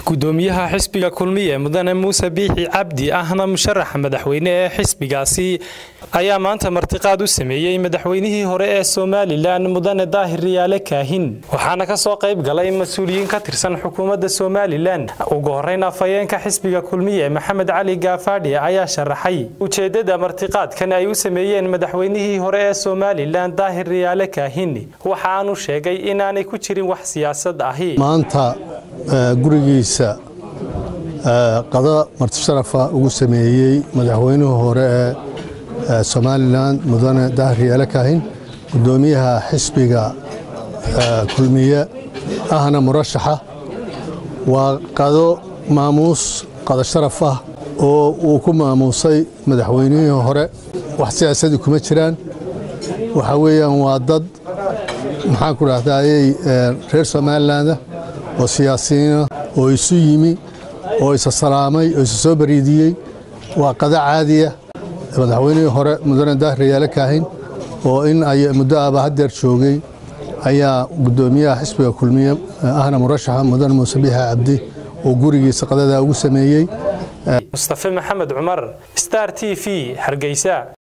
gudoomiyaha xisbiga kulmiye mudane muuse biixi cabdi ahna musharaxa madaxweyne ee xisbigaasi ayaa maanta martiqaad u sameeyey madaxweynihii hore ee somalilan mudane daahir riyaale kaahin waxaana ka soo qayb galay mas-uuliyiin ka tirsan xukuumadda somalilan ugu horeyn afhayeenka xisbiga kulmiye maxamed cali gaafaadhi ayaa sharaxay ujeedada martiqaadkan ay u sameeyeen madaxweynihii hore ee somalilan daahir riyaale kaahin waxa aanu sheegay inaanay ku jirin wax siyaasad ahi maanta gurigiisa qada martisharafa ugu sameeyey madaxweynihii hore ee somalilan mudane daahir riyaale kaahin gudoomiyaha xisbiga kulmiye ahna murashaxa waa qado maamuus qada sharaf ah oo uu ku maamuusay madaxweynihii hore wax siyaasadii kuma jiraan waxa weeyaan waa dad maxaan ku dhahdaayey reer somalilandah oo siyaasiyiina oo isu yimi oo isa salaamay oo isa soo bariidiyey waa qada caadiya madaxweynihii hore mudane daahir riyaale kaahin oo in ay muddo aba hadeer joogay ayaa gudoomiyaha xisbiga kulmiye ahna murashaxa mudane muuse biixa cabdi oo gurigiisa qadadaa ugu sameeyey mustafe maxamed cumar star t v hargeysa